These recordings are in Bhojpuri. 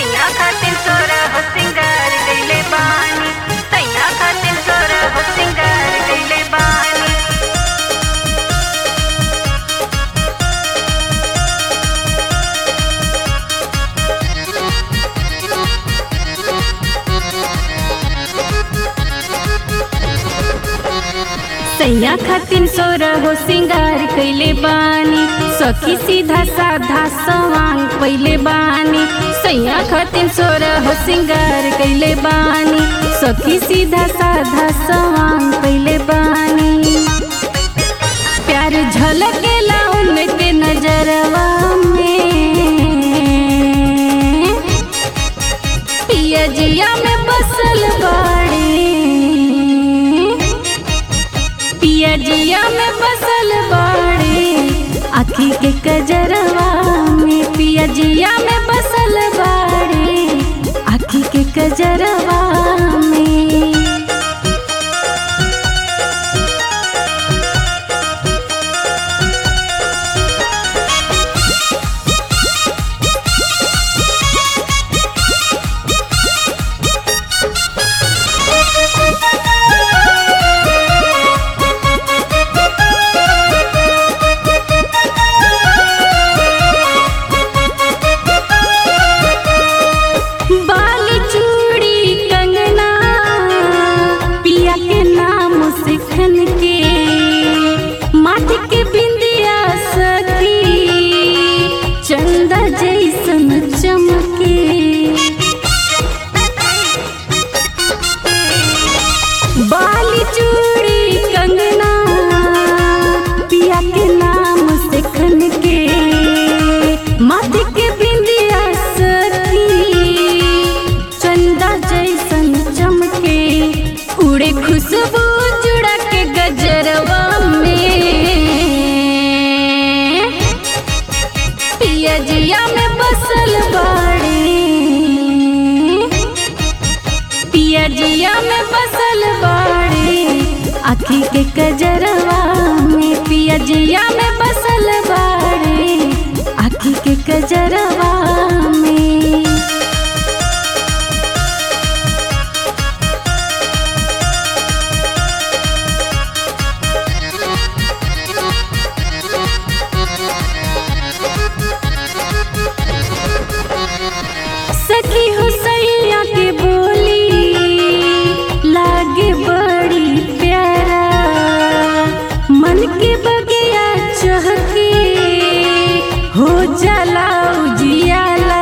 सैया खातिर तोरा हो सिंगार कइले बानी सैया खातिर तोरा हो सिंगार कइले बानी सैया खातिर सोरा हो सिंगार कइले बानी सखी सीधा साधा सवांग पइले बानी सैया खातिर सोरा हो सिंगार कइले बानी सखी सीधा साधा सवांग पइले बानी प्यार झलकेला उनके नजरवा में पिया जिया में बसल बाड़ी पिया जिया में बसल बाड़ी आखी के कजरवा में पिया जिया में बसल बाड़ी आखी के कजरवा में बाल चूड़ी कंगना पिया के नाम सिखन के माटी के बिंदिया सखी चंदा जैसन चमके बाल चूड़ी कंगना पिया के नाम सिखन के माटी के बिंदिया सखी चंदा जैसन चमके उड़े खुशबू जुड़ा के गजरवा में पिया जिया में बसल बाड़ी पिया जिया में बसल बाड़ी आखी के कजरवा में पिया जिया में बसल बाड़ी आखी के कजरवा में सखी हो सैया के बोली लागे बड़ी प्यारा मन के बगिया चहके हो जाला उजियाला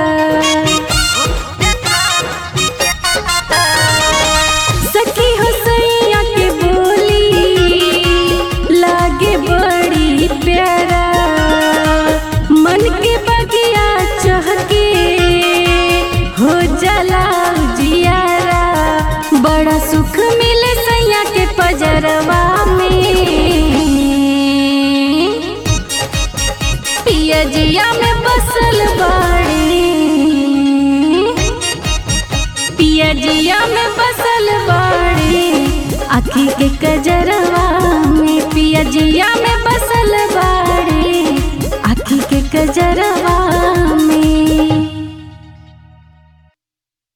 सखी हो सैया के बोली लागे बड़ी प्यारा मन के बगिया चहके हो जाला जियारा बड़ा सुख मिले सैया के पजरवा में पिया जिया में बसल बाड़ी पिया जिया में बसल बाड़ी आखी के